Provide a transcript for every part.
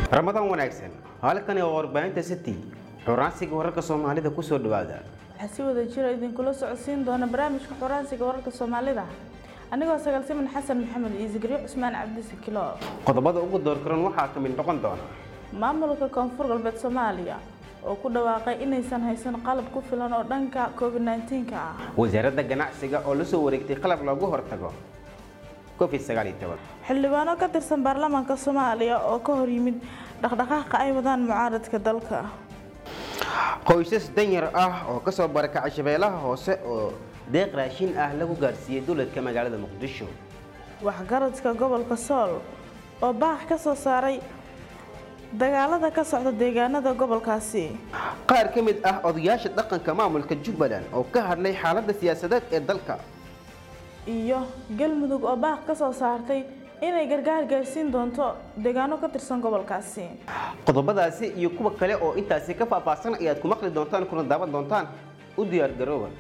ramadaan wanaagsan halkani waa warbaahinta city xuraansiga wararka soomaalida kusoo dhawaada waxaa si wada jira idinkula socodsiin doona barnaamijka xoraansiga wararka soomaalida anigoo sagaalsiman xasan maxamed iyo zikriyo cusmaan cabdisi kilo qodobada ugu doorkaran waxaa ka mid noqon doona maamulka koonfur galbeed soomaaliya oo ku dhawaaqay inaysan haysan qalab ku filan oo dhanka covid 19 ah wasaaradda ganacsiga oo la soo wareegtay qalab loogu hortago covid sagaal iyo toban xildhibaano ka tirsan baarlamaanka soomaaliya oo ka hor yimid dhaqdhaqaaqa ay wadaan mucaaradka dalka qoysas danyar ah oo kasoo barakacay shabeellaha hoose oo deeq raashin ah lagu gaarsiiyey dowladka magaalada muqdisho waxgaradka gobolka sool oo baax ka soo saaray dagaalada ka socda deegaanada gobolkaasi qaar ka mid ah odayaasha dhaqanka maamulka jubbaland oo ka hadlay xaaladda siyaasadeed ee dalka iyo galmudug oo baaq ka soo saartay inay gargaar gaarsiin doonto deegaano ka tirsan gobolkaasi qodobadaasi iyo kuwa kale oo intaasi ka faahfaahsan ayaad ku maqli doontaan kuna daawan doontaan u diyaar garooba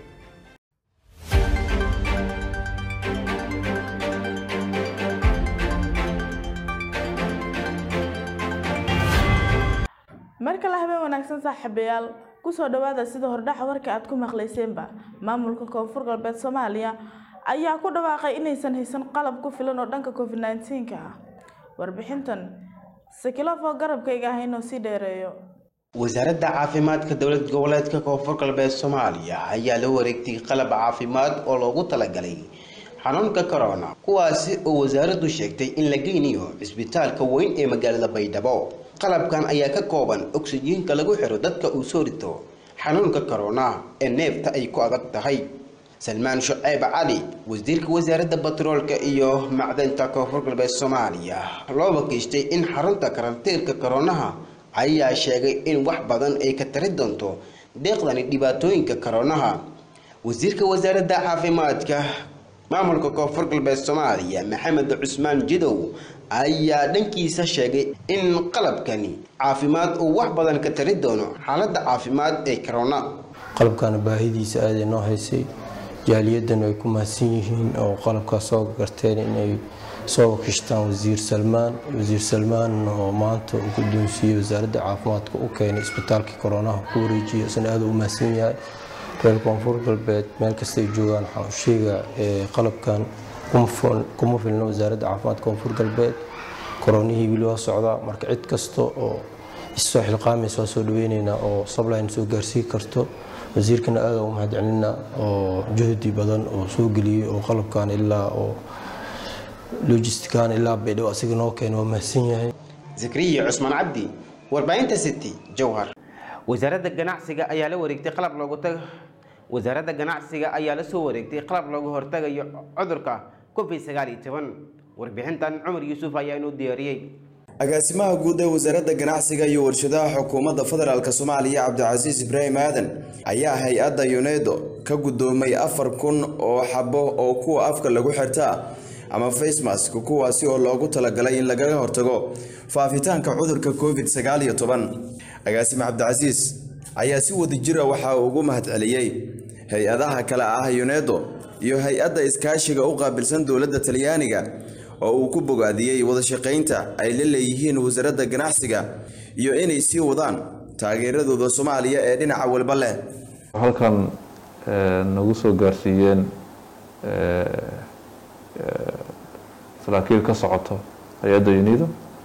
mar kale habeen wanaagsan saaxiibayaal kusoo dhawaada sida hordhaca warka aad ku maqlayseenba maamulka koonfur galbeed soomaaliya ayaa ku dhawaaqay inaysan haysan qalab ku filan oo dhanka covid 19 ah warbixintan sakilofoo garabkayga ah inuu sii dheereeyo wasaaradda caafimaadka dowlad goboleedka koonfur galbeed soomaaliya ayaa la wareegtay qalab caafimaad oo loogu talagalay xanuunka corona kuwaasi oo wasaaraddu sheegtay in la geynayo cisbitaalka weyn ee magaalada baydhabo qalabkan ayaa ka kooban oksijiinka lagu xiro dadka uu soo rito xanuunka corona ee neefta ay ku adag tahay salmaan shuceyb cali wasiirka wasaaradda batroolka iyo macdanta koonfur galbeed soomaaliya loo wakiishtay in xarunta karantiilka koronaha ayaa sheegay in wax badan ay ka tari doonto deeqdani dhibaatooyinka koronaha wasiirka wasaaradda caafimaadka maamulka koonfur galbeed soomaaliya maxamed cusmaan jidow ayaa dhankiisa sheegay in qalabkani caafimaad uu wax badan ka tari doono xaaladda caafimaad ee corona qalabkana baahidiisa aaday noo haysay jaaliyadan ay ku mahadsan yihiin oo qalabkaas soo garteen inay soo wakishtaan wasiir salmaan wasiir salmaan oo maanta uu guddoonsiiyey wasaaradda caafimaadka u keenay isbitaalkii koronaha ku wareejiyay isna aad u mahadsan yahay reer koonfur galbeed meel kastay joogaan waxaan u sheegaa qalabkan kuma filna wasaaradda caafimaadka koonfur galbeed koronihii weli waa socdaa marka cid kasta oo issoo xilqaamaysa waa soo dhaweyneynaa oo sabline soo gaarsii karto wasiirkana aada u mahad celinaa oo juhdi badan oo soo geliyey oo qalabkan ilaa oo logistikan ilaa baydhabo asiga noo keena waa mahadsan yahay zakriya cusmaan cabdi warbaahinta city jowhar wasaaradda ganacsiga ayaa la wareegtay qalab loogu tag wasaaradda ganacsiga ayaa la soo wareegtay qalab looga hortagayo cudurka covid sagaal iyo toban warbixintan cumar yuusuf ayaa inuu diyaariyey agaasimaha guud ee wasaaradda ganacsiga iyo warshadaha xukuumaadda federaalk soomaaliya cabdicasiis ibraahim aadan ayaa hay-adda yunedo ka guddoomay afar kun oo xabo oo kuwa afka lagu xirtaa ama facemask kuwaasi oo loogu talagalay in lagaga hortago faafitaanka cudurka covid sagaal iyo toban agaasime cabdicasiis ayaa si wadajira waxaa ugu mahadceliyey hay-adaha kale ah yunedo iyo hay-adda iskaashiga u qaabilsan dowladda talyaaniga oo uu ku bogaadiyey wadashaqaynta ay la leeyihiin wasaaradda ganacsiga iyo inay sii wadaan taageeradooda soomaaliya ee dhinaca walba leh halkan nagu soo gaarsiiyeen saraakiil ka socoto hay-adda unido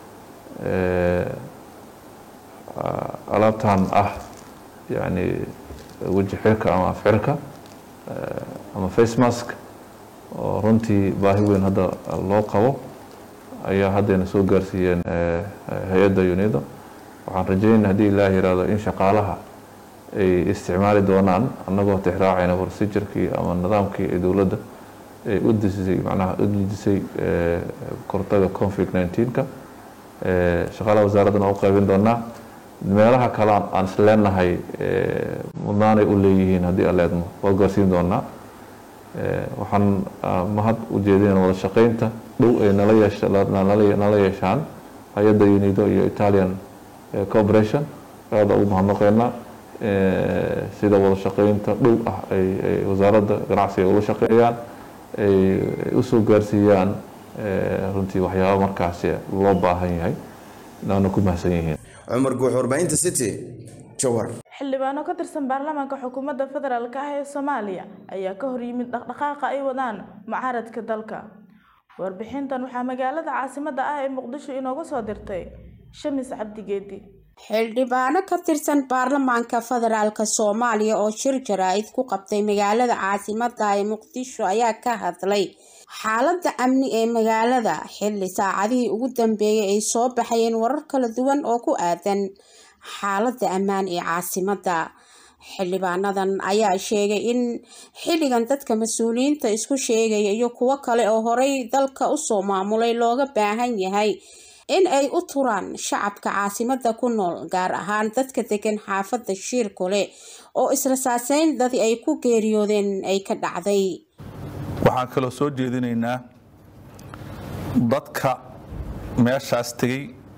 alaabtan ah yani weji xirka ama afxirka ama face mask oo runtii baahi weyn hadda loo qabo ayaa haddayna soo gaarsiiyeen hay-adda unido waxaan rajeynaya haddii ilaah yihahdo in shaqaalaha ay isticmaali doonaan annagoo tixraacayna procedurkii ama nidaamkii ee dowladda ay u disisay macnaha u dejisay kortaga covid 19ka shaqaalaha wasaaraddana u qaybin doonaa meelaha kale aan is leenahay mudnaanay u leeyihiin haddii aan leedmo waa gaarsiin doonaa waxaan mahad u jeedinayna wada shaqaynta dhow ay nala yeesha nala yeeshaan hay-adda unido iyo italian cooperation aada ugu mahadnaqeynaa sida wada shaqaynta dhow ah ay wasaaradda ganacsiga ula shaqeeyaan ay usoo gaarsiiyaan runtii waxyaaba markaasi loo baahan yahay naana ku mahadsan yihiin cumar guux warbaahinta city jowhar xildhibaano ka tirsan baarlamaanka xukuumadda federaalk ah ee soomaaliya ayaa ka horyimid dhaqdhaqaaqa ay wadaan mucaaradka dalka warbixintan waxaa magaalada caasimadda ah ee muqdisho inooga soo dirtay shamis cabdigeedi xildhibaano ka tirsan baarlamaanka federaalk soomaaliya oo shir jaraa'id ku qabtay magaalada caasimadda ee muqdisho ayaa ka hadlay xaaladda amni ee magaalada xilli saacadihii ugu dambeeyay ay soo baxayeen warar kala duwan oo ku aadan xaaladda ammaan ee caasimadda xildhibaanadan ayaa sheegay in xilligan dadka mas-uuliyiinta isku sheegaya iyo kuwo kale oo horey dalka usoo maamulay looga baahan yahay in ay u turaan shacabka caasimadda ku nool gaar ahaan dadka degan xaafadda shiirkule oo israsaaseyn dadii ay ku geeriyoodeen ay ka dhacday waxaan kaloo soo jeedinaynaa dadka meeshaas tegey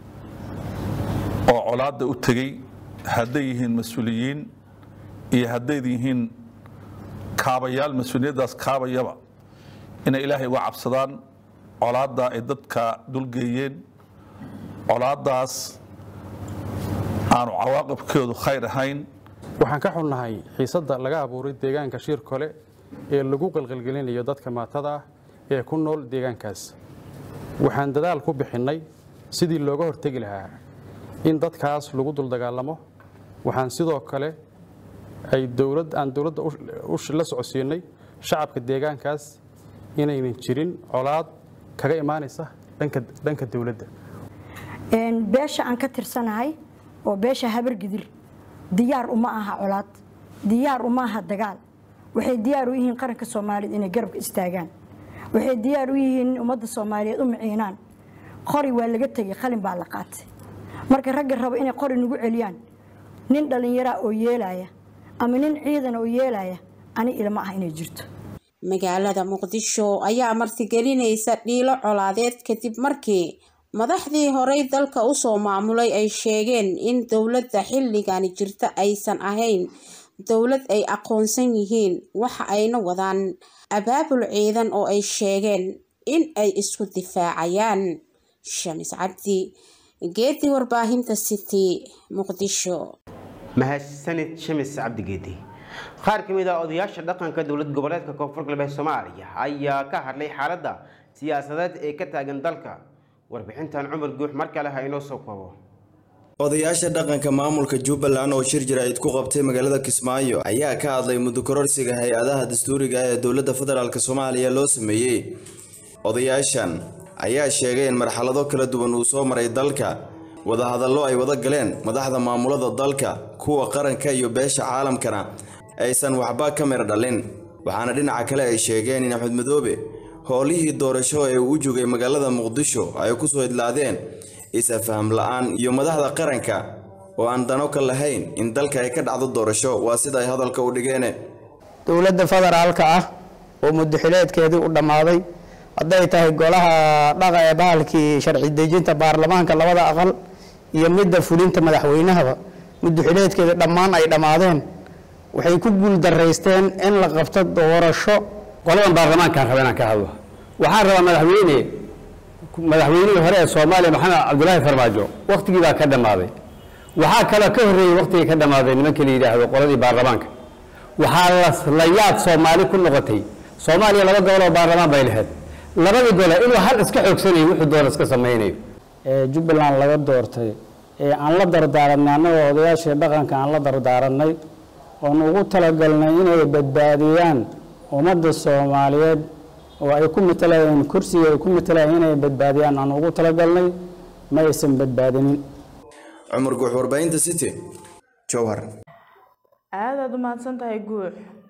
oo colaadda u tegey hadday yihiin mas-uuliyiin iyo hadday yihiin kaabayaal mas-uuliyaddaas kaabayaba inay ilaahay uga cabsadaan colaadda ay dadka dulgeeyeen colaaddaas aanu cawaaqibkeedu khayr ahayn waxaan ka xunnahay xiisadda laga abuuray deegaanka shiir kole ee lagu qalqalgelinayo dadka maatada ah ee ku nool deegaankaas waxaan dadaal ku bixinnay sidii looga hortegi lahaa in dadkaas lagu dul dagaalamo waxaan sidoo kale ay dowlad aan dowladda la socodsiinay shacabka deegaankaas inaynan jirin colaad kaga imaanaysa dhanka dowladda beesha aan ka tirsanahay oo beesha habargidir diyaar uma aha colaad diyaar uma aha dagaal waxay diyaar u yihiin qaranka soomaaliyeed inay garabka istaagaan waxay diyaar u yihiin in ummadda soomaaliyeed u miciinaan qori waa laga tegay qalin baa la qaatay marka ragga raba inay qori nagu celiyaan nin dhallinyaraa oo yeelaya ama nin ciidan oo yeelaya ani ilma ah inay jirto magaalada muqdisho ayaa martigelinaysa dhiilo colaadeed kadib markii madaxdii horey dalka usoo maamulay ay sheegeen in dowladda xilligani jirta aysan ahayn dowlad ay aqoonsan yihiin waxa ayna wadaan abaabul ciidan oo ay sheegeen in ay isku difaacayaan shamis cabdi geedi warbaahinta city muqdisho mahadsanid shamis cabdigeedi qaar ka mid ah odayaasha dhaqanka dowlad goboleedka koonfur galbeed soomaaliya ayaa ka hadlay xaaladda siyaasadeed ee ka taagan dalka warbixintan cumar guux mar kale ha inoo soo koobo odayaasha dhaqanka maamulka jubbaland oo shir jaraa'id ku qabtay magaalada kismaayo ayaa ka hadlay muddo kororsiga hay-adaha dastuuriga ee dowladda federaalk soomaaliya loo sameeyey odayaashan ayaa sheegay in marxalado kala duwan uu soo maray dalka wadahadallo ay wada galeen madaxda maamulada dalka kuwa qaranka iyo beesha caalamkana aysan waxba ka mir dhalin waxaana dhinaca kale ay sheegeen in axmed madoobe howlihii doorasho ee uu u joogay magaalada muqdisho ay ku soo idlaadeen isafaham la-aan iyo madaxda qaranka oo aan dano ka lahayn in dalka ay ka dhacdo doorasho waa sida ay hadalka u dhigeen dowladda federaalka ah oo muddaxileedkeedii u dhammaaday hadday tahay golaha dhaqa ee bahalkii sharci dejinta baarlamaanka labada aqal iyo midda fulinta madaxweynahaba muddaxileedkeeda dhammaan ay dhammaadeen waxay ku guuldaraysteen in la qabto doorasho qoladan baarlamaankaan raba inaan ka hadlo waxaan rabaa madaxweyne madaxweynihii hore ee soomaaliya maxamed cabdulaahi farmaajo wakhtigii baa ka dhammaaday waxaa kaloo ka horreeyey wakhtigii ka dhammaaday nimanka la yidhaahdo qoladii baarlamaanka waxaa la yaad soomaali ku noqotay soomaaliya laba gobol oo baarlamaan bay lahayd labadii gole inuu hal iska xoogsanayo wuxuu doona iska samaynayo jubbaland laga doortay ee aan la dardaaranay annagoo odayaashii dhaqanka aan la dardaaranay oon ugu talagalnay inay badbaadiyaan ummadda soomaaliyeed oo ay ku matalayeen kursiga ay ku matalayeen inay badbaadiyaan aan ugu talagalnay ma aysan badbaadinin cumar guux warbaahinta city jowhar aadaad u mahadsan tahay guux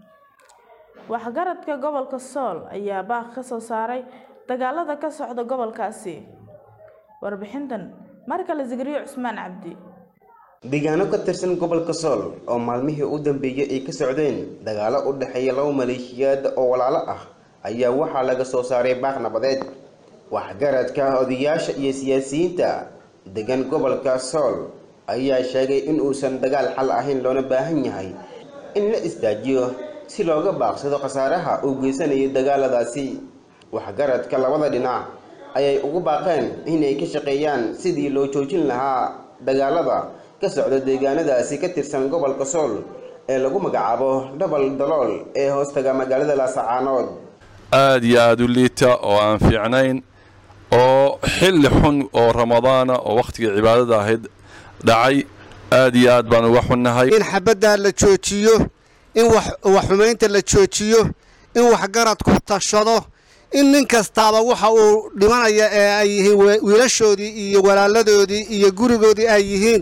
waxgaradka gobolka sool ayaa baaq ka soo saaray dagaalada ka socda gobolkaasi warbixintan mar kale zikriyo cusmaan cabdi deegaano ka tirsan gobolka sool oo maalmihii u dambeeyey ay ka socdeen dagaalo u dhexeeya laba maleeshiyaad oo walaalo ah ayaa waxaa laga soo saaray baaq nabadeed waxgaradka odayaasha iyo siyaasiyiinta degan gobolka sool ayaa sheegay in uusan dagaal xal ahayn loona baahan yahay in la isdaajiyo si looga baaqsado khasaaraha uu geysanayo dagaaladaasi waxgaradka labada dhinac ayay ugu baaqeen inay ka shaqeeyaan sidii loo joojin lahaa dagaalada ka socda deegaanadaasi ka tirsan gobolka sool ee lagu magacaabo dhabal dalool ee hoostaga magaalada laasacaanood aad iyo aada u liita oo aan fiicnayn oo xilli xun oo ramadaana oo wakhtigii cibaadada ahayd dhacay aad iyo aad baan uga xunnahay in xabaddaa la joojiyo in waxxumaynta la joojiyo in waxgaradku tashado in nin kastaaba waxa uu dhimanaya ee ay yihiin wiilashoodii iyo walaaladoodii iyo gurigoodii ay yihiin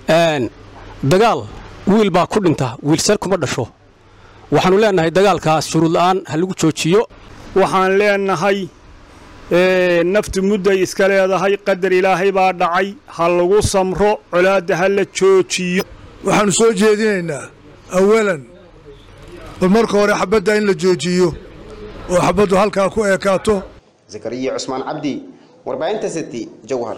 dagaal wiil baa ku dhinta wiilsar kuma dhasho waxaannu leennahay dagaalkaas shuruud la'aan ha lagu joojiyo waxaan leennahay naftu mudday iska leedahay qadar ilaahay baa dhacay ha lagu samro colaadda ha la joojiyo waxaannu soo jeedinaynaa awalan bal marka hore xabadda in la joojiyo oo xabaddu halkaa ku eekaato zakariya cusmaan cabdi warbaahinta city jawhar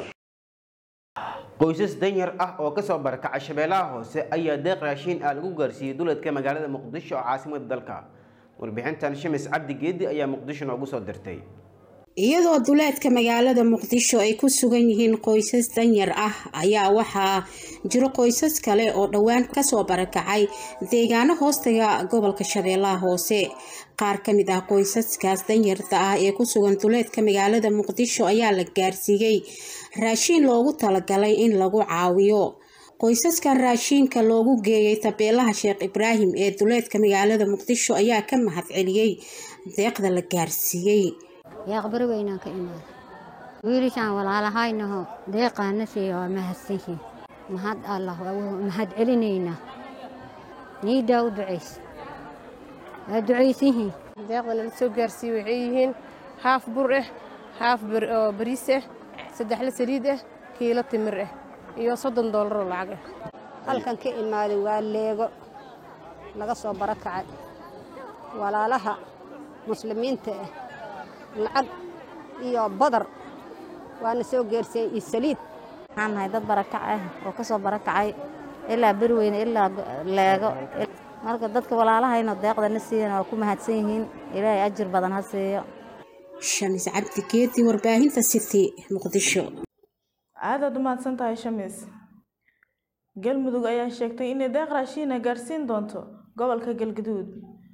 qoysas danyar ah oo kasoo barakacay shabeellaha hoose ayaa deeq raashiin ah lagu gaarsiiyey duleedka magaalada muqdisho oo caasimada dalka warbixintan shimis cabdi geedi ayaa muqdisho noogu soo dirtay iyadoo duleedka magaalada muqdisho ay ku sugan yihiin qoysas danyar ah ayaa waxaa jiro qoysas kale oo dhowaan kasoo barakacay deegaano hoostaga gobolka shabeellaha hoose qaar ka mid ah qoysaskaas danyarta ah ee ku sugan duleedka magaalada muqdisho ayaa la gaarsiiyey raashiin loogu talagalay in lagu caawiyo qoysaskan raashiinka loogu geeyay tabeelaha sheekh ibraahim ee duleedka magaalada muqdisho ayaa ka mahad celiyey deeqda la gaarsiiyey yaaqbari weynaan ka imaada wiilishaan walaalahaynaho deeqaana siiya waa mahadsanyihiin mahad allah mahad celinaynaa niidaa u ducays waa ducaysanyihiin deeqda nala soo gaarsiiye waxay yihiin haaf bur ah haaf oo bariis ah saddexla saliid ah kiilo timir ah iyo soddon doolaroo lacag ah halkan ka imaaday waa leego laga soo barakacay walaalaha muslimiinta ah lacag iyo badar waana soo geerseen iyo saliid waxaan nahay dad barakac ah oo ka soo barakacay ilaa berweyne ilaa leego marka dadka walaalahayna deeqdana siiyan waa ku mahadsan yihiin ilaahay ajir badan ha siiyo shamis cabdi geedi warbaahinta city muqdisho aadaad u mahadsan tahay shamis galmudug ayaa sheegtay inay deeq raashiina gaarsiin doonto gobolka galgaduud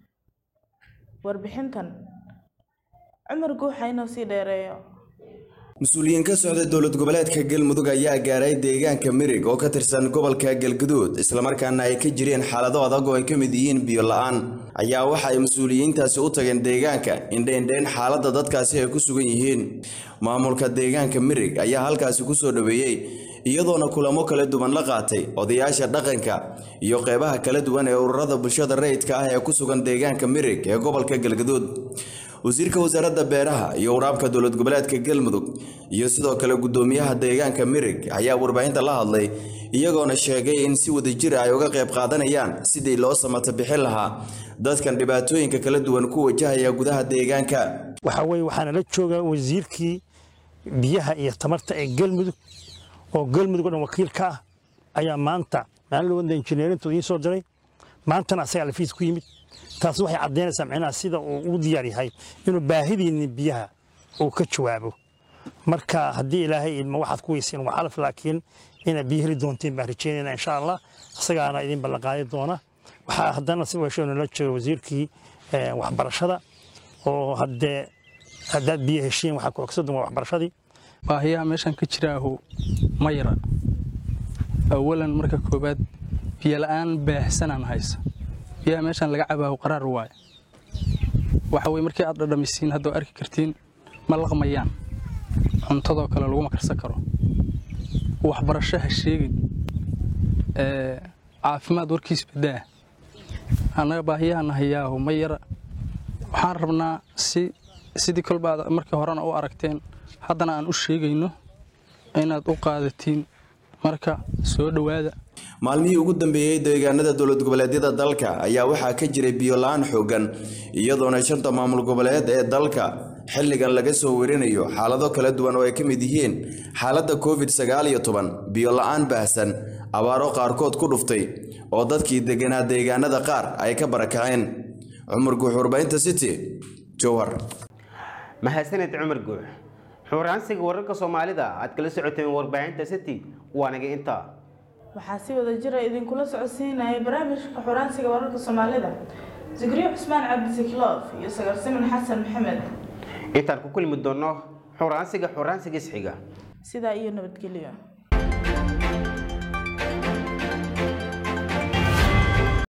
warbixintan cumar guuxa inuu sii dheereeyo mas-uuliyiin ka socda dowlad goboleedka galmudug ayaa gaaray deegaanka mirig oo ka tirsan gobolka galguduud islamarkaana ay ka jireen xaalado adag oo ay ka mid yihiin biyo la-aan ayaa waxa ay mas-uuliyiintaasi u tageen deegaanka indheindheyn xaaladda dadkaasi ay ku sugan yihiin maamulka deegaanka mirig ayaa halkaasi kusoo dhaweeyey iyadoona kulamo kala duwan la qaatay odayaasha dhaqanka iyo qeybaha kala duwan ee ururada bulshada rayidka ah ee ku sugan deegaanka mirig ee gobolka galguduud wasiirka wasaaradda beeraha iyo waraabka dowlad goboleedka galmudug iyo sidoo kale guddoomiyaha deegaanka mirig ayaa warbaahinta la hadlay iyagoona sheegay in si wadajir ay uga qayb qaadanayaan sidii loo samata bixin lahaa dadkan dhibaatooyinka kala duwan ku wajahaya gudaha deegaanka waxaa weye waxaana la joogaa wasiirkii biyaha iyo tamarta ee galmudug oo galmudug o dhan wakiil ka ah ayaa maanta maalin wada injineerintu idiin soo diray maantana asagaa lafiis ku yimid taas waxay caddaynaysaa micnaha sida uu ugu diyaar yahay inuu baahidiinni biyaha uu ka jawaabo marka haddii ilaahay idmo waxaad ku weyseen waa calaf laakiin inaad biyo heli doonteen baan rajeynayna insha allah isagaana idin ballanqaadi doona waxaa haddana si weesho nala jooga wasiirkii waxbarashada oo haddee haddaad biyo heshiin waxaa ku ogsadun waa waxbarashadii baahiyaha meeshan ka jiraahu ma yara awalan marka koowaad biyo la'aan baahsanaan haysa biyaha meeshaan laga cabaaho qaraar waaye waxa weye markii aad dhadhamisiin haddoo arki kartiin ma laqmayaan cuntadoo kale laguma karsan karo waxbarasho ha sheegin caafimaad warkiis badaa annaga baahiyahana hayaahu ma yara waxaan rabnaa si sidii kolba aad markii horena u aragteen haddana aan u sheegayno inaad u qaadatiin marka soo dhowaada maalmihii ugu dambeeyey deegaanada dowlad goboleedyada dalka ayaa waxaa ka jiray biyo la-aan xoogan iyadoona shanta maamul goboleed ee dalka xilligan laga soo werinayo xaalado kala duwan oo ay ka mid yihiin xaaladda covid sagaal iyo toban biyo la-aan baahsan abaaro qaarkood ku dhuftay oo dadkii deganaa deegaanada qaar ay ka barakaceen cumar guux warbaahinta city jowhar mahadsaned cumar guux xuraansiga wararka soomaalida aad kala socoteen warbaahinta city waa naga intaa waxaa si wada jira idinkula socodsiinaya barnaamijka xuraansiga wararka soomaalida zikriyo cusmaan cabdisikiloof iyo sagarsimin xasan maxamed intaan ku kulmi doono xuraansiga xuraansiga isxiga sidaa iyo nabadgelyo